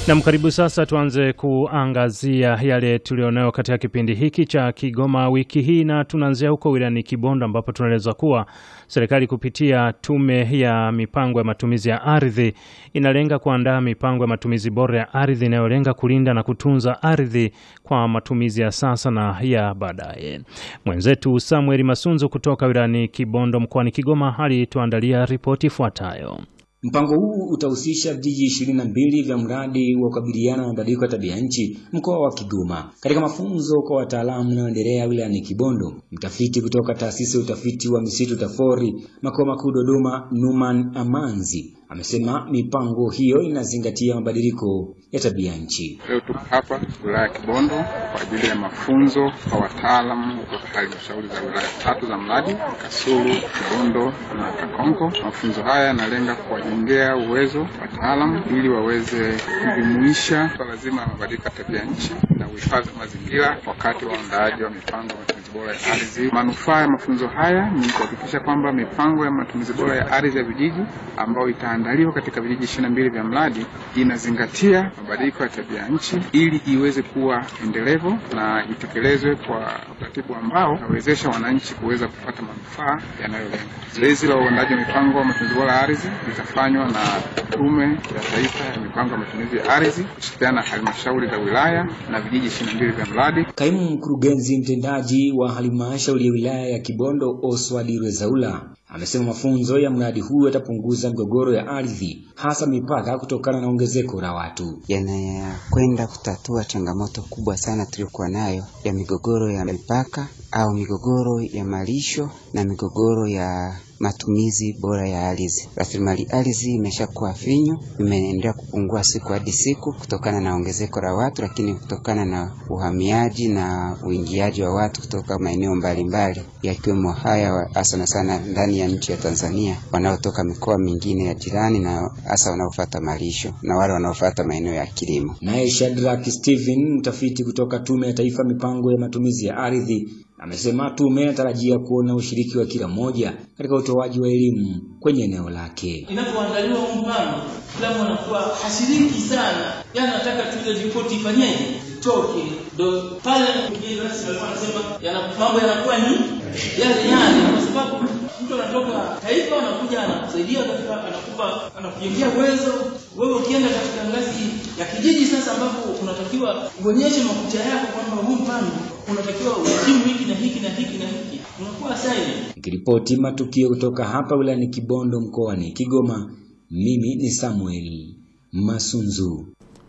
Nam, karibu sasa. Tuanze kuangazia yale tulionayo katika kipindi hiki cha Kigoma wiki hii, na tunaanzia huko wilayani Kibondo ambapo tunaeleza kuwa serikali kupitia Tume ya Mipango ya Matumizi ya Ardhi inalenga kuandaa mipango ya matumizi bora ya ardhi inayolenga kulinda na kutunza ardhi kwa matumizi ya sasa na ya baadaye. Mwenzetu Samuel Masunzu kutoka wilayani Kibondo mkoani Kigoma alituandalia ripoti ifuatayo. Mpango huu utahusisha vijiji ishirini na mbili vya mradi wa kukabiliana na mabadiliko ya tabia nchi mkoa wa Kigoma. Katika mafunzo kwa wataalamu unaoendelea wilayani Kibondo, mtafiti kutoka taasisi ya utafiti wa misitu TAFORI makao makuu Dodoma, Numan Amanzi amesema mipango hiyo inazingatia mabadiliko ya tabia nchi. Leo tuko hapa wilaya ya Kibondo kwa ajili ya mafunzo kwa wataalamu kutoka halmashauri za wilaya tatu za mradi Kasulu, Kibondo na Kakonko. Mafunzo haya yanalenga kuwajengea uwezo wataalamu ili waweze kujumuisha swala zima la mabadiliko ya tabia nchi na uhifadhi wa mazingira wakati wa uandaaji wa mipango ya matumizi bora ya ardhi. Manufaa ya mafunzo haya ni kuhakikisha kwamba mipango ya matumizi bora ya ardhi ya vijiji ambayo itaandaliwa katika vijiji ishirini na mbili vya mradi inazingatia mabadiliko ya tabia nchi ili iweze kuwa endelevu na itekelezwe kwa utaratibu ambao unawezesha wananchi kuweza kupata manufaa yanayolenga. Zoezi la uandaji wa mipango ya matumizi bora ya ardhi litafanywa na Tume ya Taifa ya Mipango ya Matumizi ya Ardhi kushirikiana na halmashauri za wilaya na vijiji ishirini na mbili vya mradi. Kaimu mkurugenzi mtendaji wa halmashauri ya wilaya ya Kibondo Oswald Rwezaula amesema mafunzo ya mradi huu yatapunguza migogoro ya ardhi hasa mipaka kutokana na ongezeko la watu. Yanakwenda kutatua changamoto kubwa sana tuliyokuwa nayo ya migogoro ya mipaka au migogoro ya malisho na migogoro ya matumizi bora ya ardhi. Rasilimali ardhi imeshakuwa finyu, imeendelea kupungua siku hadi siku kutokana na ongezeko la watu, lakini kutokana na uhamiaji na uingiaji wa watu kutoka maeneo mbalimbali yakiwemo haya hasa na sana ndani ya nchi ya Tanzania, wanaotoka mikoa mingine ya jirani na hasa wanaofuata malisho na wale wanaofuata maeneo ya kilimo. Naye Shadrack Steven, mtafiti kutoka Tume ya Taifa Mipango ya Matumizi ya Ardhi, amesema tume inatarajia kuona ushiriki wa kila mmoja katika utoaji wa elimu kwenye eneo lake. Inapoandaliwa huu mpango, kila mtu anakuwa hashiriki sana, yaani anataka tu ile ripoti ifanyeje, itoke. Ndio pale mgeni rasmi alikuwa anasema yana mambo yanakuwa ni yale yale, kwa sababu mtu anatoka taifa anakuja anakusaidia katika anakupa anakujengea uwezo. Wewe ukienda katika ngazi ya kijiji sasa, ambapo unatakiwa uonyeshe makucha yako kwamba huu mpango unatakiwa uhitimu hiki na hiki na hiki na hiki, unakuwa silent. Nikiripoti matukio kutoka hapa wilayani Kibondo mkoani Kigoma, mimi ni Samuel Masunzu.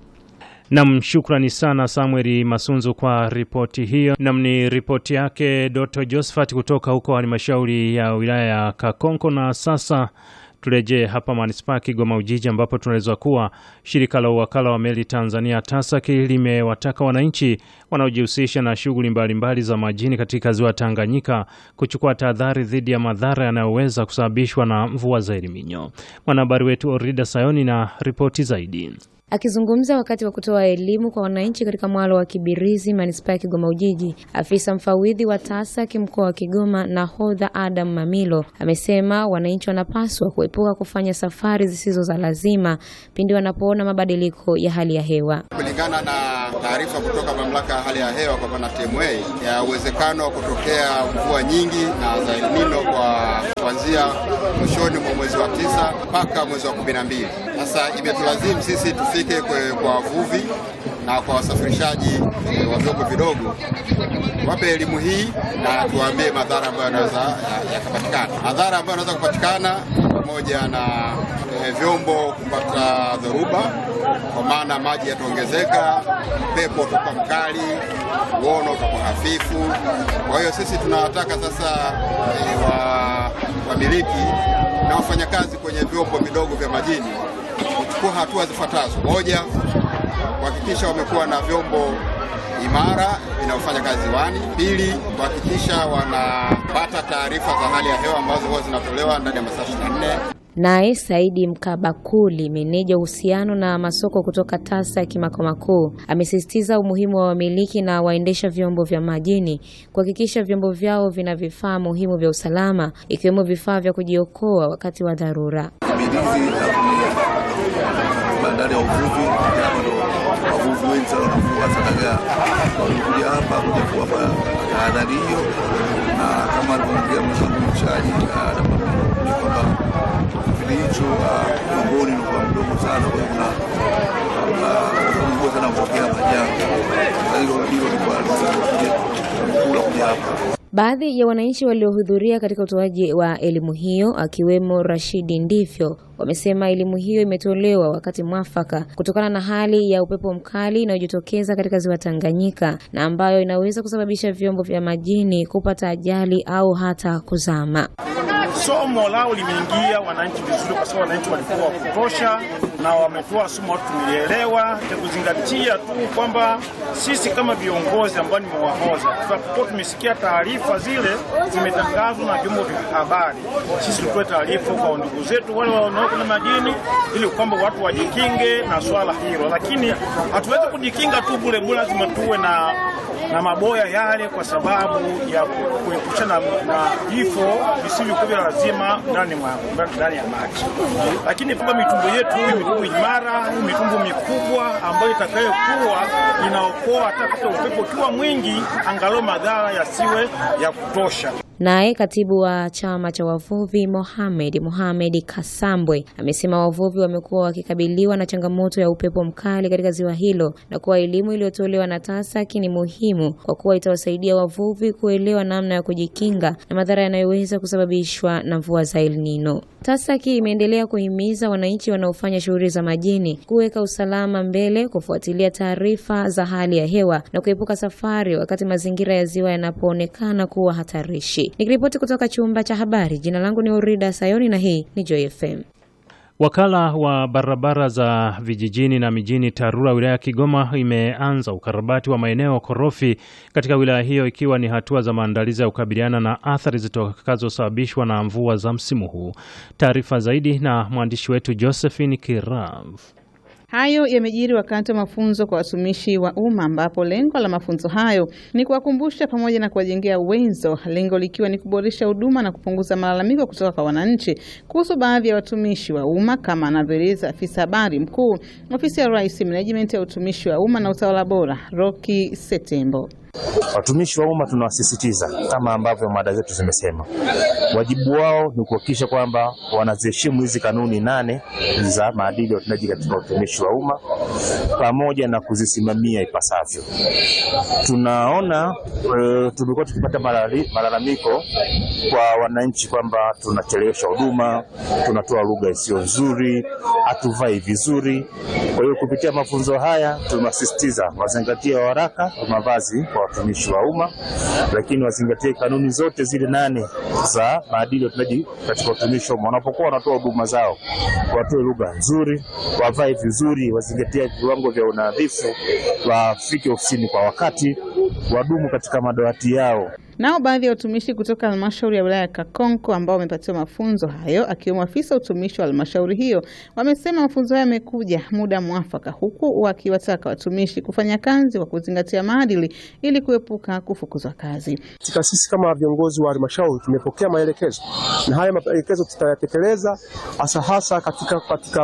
Nam, shukrani sana Samueli Masunzu kwa ripoti hiyo. Nam, ni ripoti yake Dr. Josephat kutoka huko halmashauri ya wilaya ya Kakonko. Na sasa turejee hapa manispaa Kigoma Ujiji, ambapo tunaelezwa kuwa shirika la uwakala wa meli Tanzania TASAC limewataka wananchi wanaojihusisha na shughuli mbalimbali za majini katika ziwa Tanganyika kuchukua tahadhari dhidi ya madhara yanayoweza kusababishwa na mvua za Eliminyo. Mwanahabari wetu Orida Sayoni na ripoti zaidi. Akizungumza wakati wa kutoa elimu kwa wananchi katika mwalo wa Kibirizi, manispaa ya Kigoma Ujiji, afisa mfawidhi wa TASAC mkoa wa Kigoma Nahodha Adam Mamilo amesema wananchi wanapaswa kuepuka kufanya safari zisizo za lazima pindi wanapoona mabadiliko ya hali ya hewa. Kulingana na taarifa kutoka mamlaka ya hali ya hewa kwa maana TMA ya uwezekano wa kutokea mvua nyingi na za El Nino kwa kuanzia mwishoni mwa mwezi wa tisa mpaka mwezi wa kumi na mbili. Sasa imetulazimu sisi tufike kwa wavuvi na kwa wasafirishaji e, wa vyombo vidogo wape elimu hii na tuwaambie madhara ambayo yanaweza yakapatikana. Madhara ambayo yanaweza kupatikana pamoja na e, vyombo kupata dhoruba, kwa maana maji yataongezeka, upepo utakuwa mkali, uono utakuwa hafifu. Kwa hiyo sisi tunawataka sasa e, wa wamiliki na wafanyakazi kwenye vyombo vidogo vya majini kuchukua hatua zifuatazo: moja, kuhakikisha wamekuwa na vyombo imara vinavyofanya kazi ziwani. Pili, kuhakikisha wanapata taarifa za hali ya hewa ambazo huwa zinatolewa ndani ya masaa 24. Naye Saidi Mkabakuli, meneja uhusiano na masoko kutoka TASAC makao makuu, amesisitiza umuhimu wa wamiliki na waendesha vyombo vya majini kuhakikisha vyombo vyao vina vifaa muhimu vya usalama ikiwemo vifaa vya kujiokoa wakati wa dharura. Kibirizi natumia bandari ya uvuvi wavuvi wengi sana wanavua hasa dagaa, wamekuja hapa kuja kuwapa tahadhari hiyo, na kama alivyoongea mwenzangu mchaji ni kwamba kipindi hicho Kigamboni ulikuwa mdogo sana, kwa hiyo kuna sana kupokea majanga. Kwa hiyo hilo likuwa kula kuja hapa Baadhi ya wananchi waliohudhuria katika utoaji wa elimu hiyo akiwemo Rashidi Ndifyo wamesema elimu hiyo imetolewa wakati mwafaka kutokana na hali ya upepo mkali inayojitokeza katika ziwa Tanganyika na ambayo inaweza kusababisha vyombo vya majini kupata ajali au hata kuzama. Somo lao limeingia wananchi vizuri, kwa sababu wananchi walikuwa wa kutosha na wametoa somo, watu tumelielewa, na kuzingatia tu kwamba sisi kama viongozi ambao nimewahoza, tutakuwa tumesikia taarifa zile zimetangazwa na vyombo vya habari, sisi tutoe taarifa kwa ndugu zetu wale wanaoko na majini, ili kwamba watu wajikinge na swala hilo, lakini hatuwezi kujikinga tu bure bure, lazima tuwe na na maboya yale kwa sababu ya kuepushana na vifo visivyokuwa vya lazima ndani ndani ya maji, lakini kwamba mitumbo yetu hii mitumbo imara, hii mitumbo mikubwa ambayo itakayokuwa inaokoa hata kata upepo ukiwa mwingi, angalau madhara yasiwe ya kutosha. Naye katibu wa chama cha wavuvi Mohamed Mohamed Kasambwe amesema wavuvi wamekuwa wakikabiliwa na changamoto ya upepo mkali katika ziwa hilo na kuwa elimu iliyotolewa na TASAC ni muhimu kwa kuwa itawasaidia wavuvi kuelewa namna ya kujikinga na madhara yanayoweza kusababishwa na mvua za El Nino. TASAC imeendelea kuhimiza wananchi wanaofanya shughuli za majini kuweka usalama mbele, kufuatilia taarifa za hali ya hewa na kuepuka safari wakati mazingira ya ziwa yanapoonekana kuwa hatarishi. Nikiripoti kutoka chumba cha habari, jina langu ni Urida Sayoni na hii ni Joy FM. Wakala wa barabara za vijijini na mijini TARURA wilaya ya Kigoma imeanza ukarabati wa maeneo korofi katika wilaya hiyo ikiwa ni hatua za maandalizi ya kukabiliana na athari zitakazosababishwa na mvua za msimu huu. Taarifa zaidi na mwandishi wetu Josephine Kirav. Hayo yamejiri wakati wa mafunzo kwa watumishi wa umma ambapo lengo la mafunzo hayo ni kuwakumbusha pamoja na kuwajengea uwezo, lengo likiwa ni kuboresha huduma na kupunguza malalamiko kutoka kwa wananchi kuhusu baadhi ya watumishi wa umma, kama anavyoeleza afisa habari mkuu ofisi ya Rais, Management ya utumishi wa umma na utawala bora, Roki Setembo. Watumishi wa umma tunawasisitiza kama ambavyo mada zetu zimesema, wajibu wao ni kuhakikisha kwamba wanaziheshimu hizi kanuni nane za maadili ya utendaji katika utumishi wa umma pamoja na kuzisimamia ipasavyo. Tunaona e, tumekuwa tukipata malalamiko kwa wananchi kwamba tunachelewesha huduma, tunatoa lugha isiyo nzuri, hatuvai vizuri. Kwa hiyo kupitia mafunzo haya tunasisitiza wazingatie waraka wa mavazi kwa watumishi wa umma, lakini wazingatie kanuni zote zile nane za maadili ya utendaji katika utumishi wa umma. Wanapokuwa wanatoa huduma zao, watoe lugha nzuri, wavae vizuri, wazingatie viwango vya unadhifu, wafike ofisini kwa wakati, wadumu katika madawati yao. Nao baadhi ya watumishi kutoka halmashauri ya wilaya ya Kakonko ambao wamepatiwa mafunzo hayo akiwemo afisa utumishi wa halmashauri hiyo wamesema mafunzo hayo yamekuja muda mwafaka, huku wakiwataka watumishi kufanya kazi kwa kuzingatia maadili ili kuepuka kufukuzwa kazi. Katika sisi kama viongozi wa halmashauri tumepokea maelekezo na haya maelekezo tutayatekeleza hasa hasa katika, katika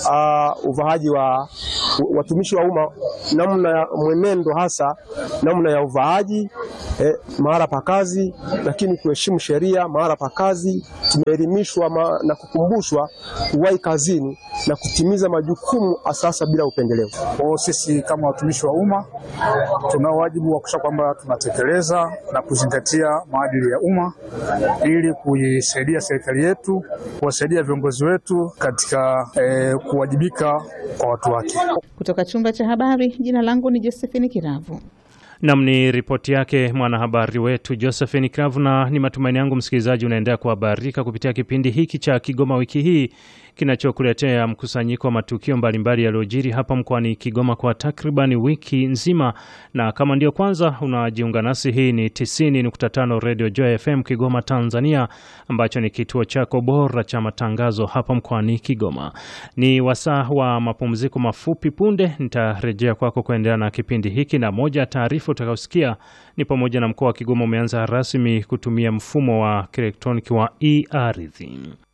uh, uvaaji wa watumishi wa umma, namna ya mwenendo, hasa namna ya uvaaji eh, mahala pa kazi, lakini kuheshimu sheria mahala pa kazi. Tumeelimishwa na kukumbushwa kuwahi kazini na kutimiza majukumu asasa bila upendeleo. Kwa sisi kama watumishi wa umma tunao wajibu wa kuhakikisha kwamba tunatekeleza na kuzingatia maadili ya umma ili kuisaidia serikali yetu, kuwasaidia viongozi wetu katika eh, kuwajibika kwa watu wake. Kutoka chumba cha habari, jina langu ni Josephine Kiravu. Nam ni ripoti yake mwanahabari wetu Josephine Kravu, na ni matumaini yangu msikilizaji unaendelea kuhabarika kupitia kipindi hiki cha Kigoma wiki hii kinachokuletea mkusanyiko wa matukio mbalimbali yaliyojiri hapa mkoani Kigoma kwa takribani wiki nzima. Na kama ndio kwanza unajiunga nasi, hii ni 90.5 Radio Joy FM Kigoma, Tanzania, ambacho ni kituo chako bora cha matangazo hapa mkoani Kigoma. Ni wasaa wa mapumziko mafupi. Punde nitarejea kwako kuendelea na kipindi hiki, na moja ya taarifa utakayosikia ni pamoja na mkoa wa Kigoma umeanza rasmi kutumia mfumo wa kielektroniki wa e-ardhi.